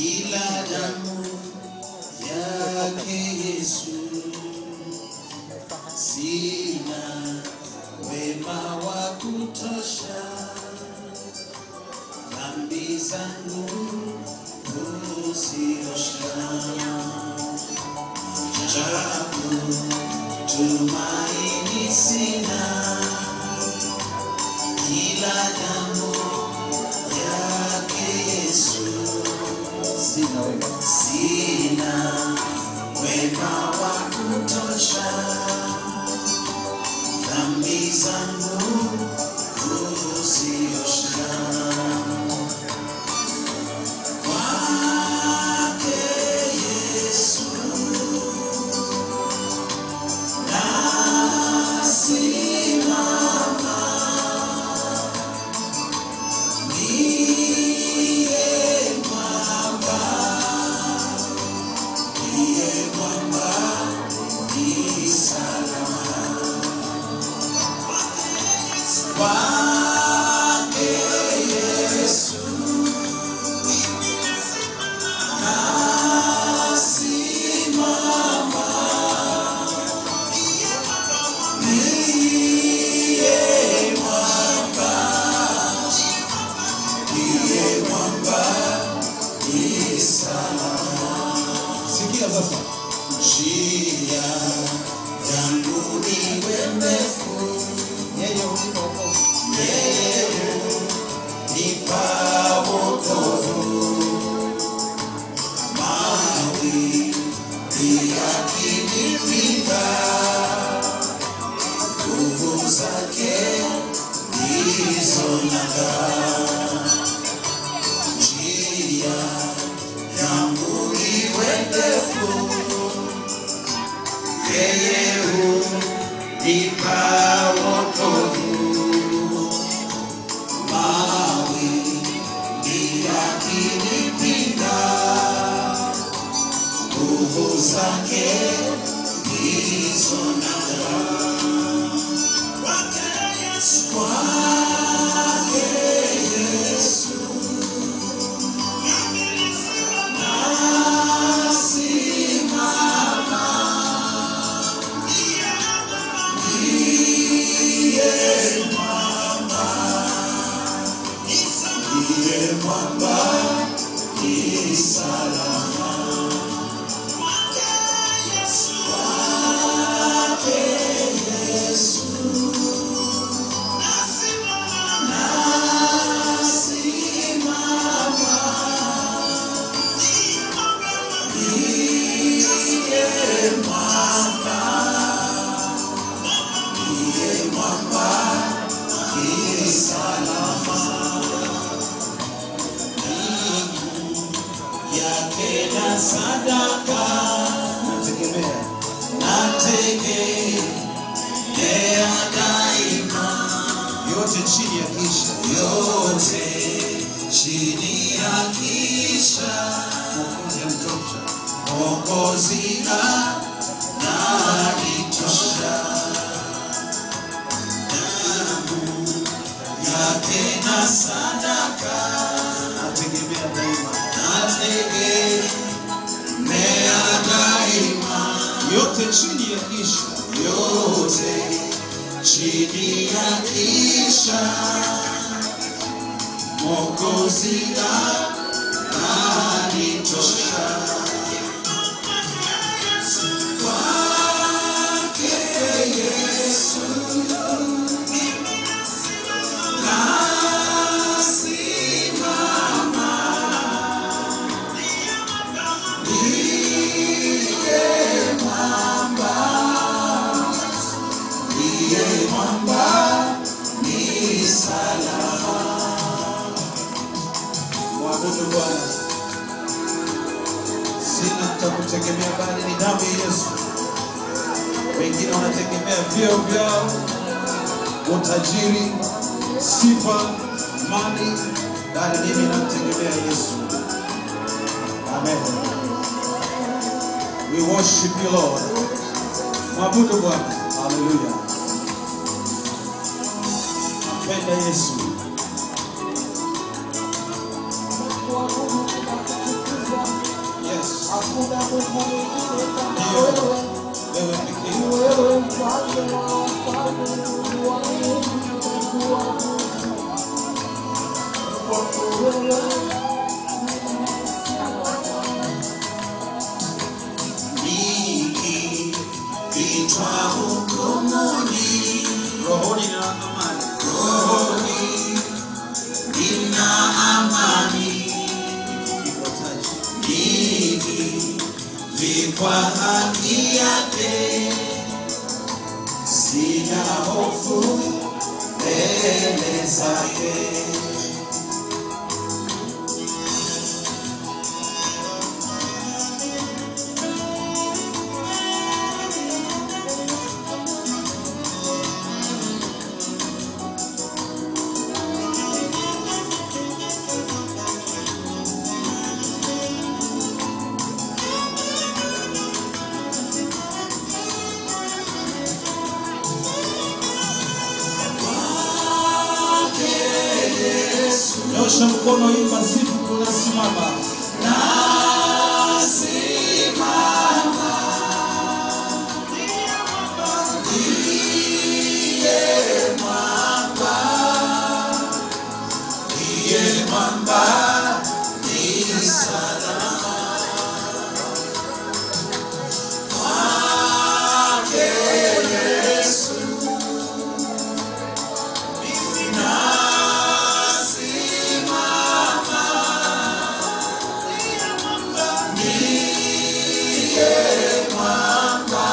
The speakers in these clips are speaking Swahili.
ila damu yake Yesu. Sina wema wa kutosha, dhambi zangu kuziosha. Japo tumaini sina, ila damu yake Yesu. Sina wewe. Sina wema wa kutosha, dhambi zangu kuziosha. Kwake Yesu nasimama, ndiye mwamba ndiye mwamba ni salama kwake Yesu nasimama, ndiye mwamba, ndiye mwamba ni salama. Sikia sasa. Njia yangu iwe ndefu, Yeye hunipa wokovu. yeye hunipa wokovu. Mawimbi yakinipiga, nguvu zake ndizo nanga. Njia yangu iwe ndefu yeye hunipa wokovu. Mawimbi yakinipiga, nguvu zake ndizo nanga. Kwake Yesu nasimama, ndiye mwamba, ndiye mwamba ni salama. Kwake Yesu nasimama, ndiye mwamba, ndiye mwamba ni salama. yake na sadaka Nategemea. nategemea daima, Yote chini ya kisha. yote chini ya kisha Mwokozi anitosha. Mwokozi ananitosha, damu yake na sadaka Nategemea daima. nategemea daima, Yote chini ya kisha. yote chini ya kisha Mwokozi ananitosha. Kwake Yesu nasimama, ndiye mwamba, ndiye mwamba ni salama. Mwabudu Bwana. Sina cha kutegemea bali ni damu ya Yesu. Wengine wanategemea vyeo vyao, utajiri, sifa, mali, bali mimi namtegemea Yesu. Amen. We worship you Lord. Mwabudu Bwana. Hallelujah. Nampenda Yesu. hakuna Mungu mwingine kama wewe. Wewe pekee. Ni wewe mfalme wa wafalme, Mungu wa Mungu, Mungu wa Mungu. Kwako wewe Nikiitwa hukumuni, Rohoni na amani. rohoni nina amani. Kifuatacho. Nikivikwa haki yake, sina hofu mbele zake. Nyosha mkono, imba sifu, tunasimama. Ndiye mwamba ni salama. Kwake Yesu mimi nasimama. Ndiye mwamba,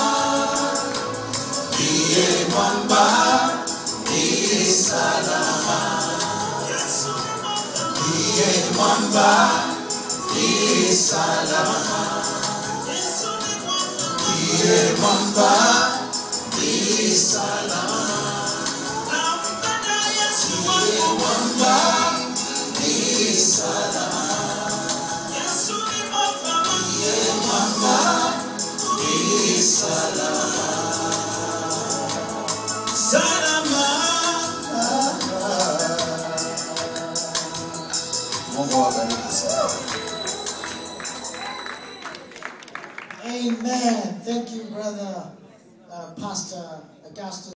ndiye mwamba ni salama. Ndiye mwamba ni salama. Ndiye mwamba ni salama. Ndiye mwamba ni salama. Ndiye mwamba ni salama. Salama. Mungu awabariki sana. Amen. Thank you, brother, uh, Pastor Augustus.